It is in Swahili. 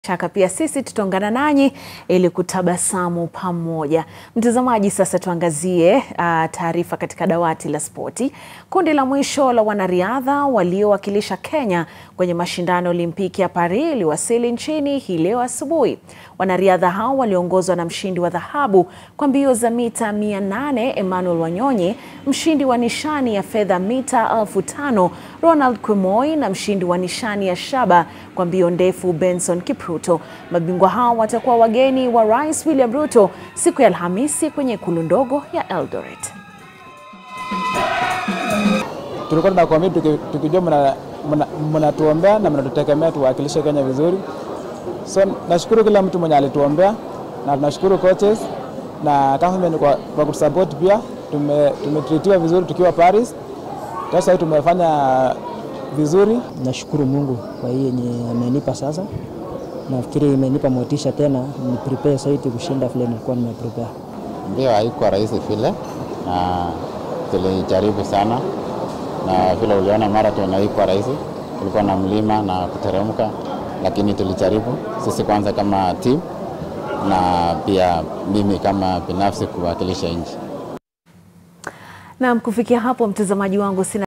shaka pia sisi tutaungana nanyi ili kutabasamu pamoja. Mtazamaji, sasa tuangazie uh, taarifa katika dawati la spoti. Kundi la mwisho la wanariadha waliowakilisha Kenya kwenye mashindano ya Olimpiki ya Paris iliwasili nchini hii leo asubuhi. Wanariadha hao waliongozwa na mshindi wa dhahabu kwa mbio za mita 800 Emmanuel Wanyonyi, mshindi wa nishani ya fedha mita elfu tano Ronald Kwemoi na mshindi wa nishani ya shaba kwa mbio ndefu Benson Kipruto. Mabingwa hao watakuwa wageni wa Rais William Ruto siku ya Alhamisi kwenye ikulu ndogo ya Eldoret. Tulikuwa tunakuambia tukijua mnatuombea na mnatutegemea tuwakilishe Kenya vizuri. So nashukuru kila mtu mwenye alituombea na tunashukuru coaches na government kwa, kwa kutusupport pia. Tumetritiwa tume vizuri tukiwa Paris. Sasa tumefanya vizuri. Nashukuru Mungu kwa hii yenye amenipa sasa. Nafikiri imenipa motisha tena ni prepare zaidi kushinda vile nilikuwa nimeprepare. Ndio, haikuwa rahisi vile na tulijaribu sana, na vile uliona marathon haikuwa rahisi, kulikuwa na mlima na kuteremka, lakini tulijaribu sisi kwanza kama team na pia mimi kama binafsi kuwakilisha nchi. Naam, kufikia hapo mtazamaji wangu sina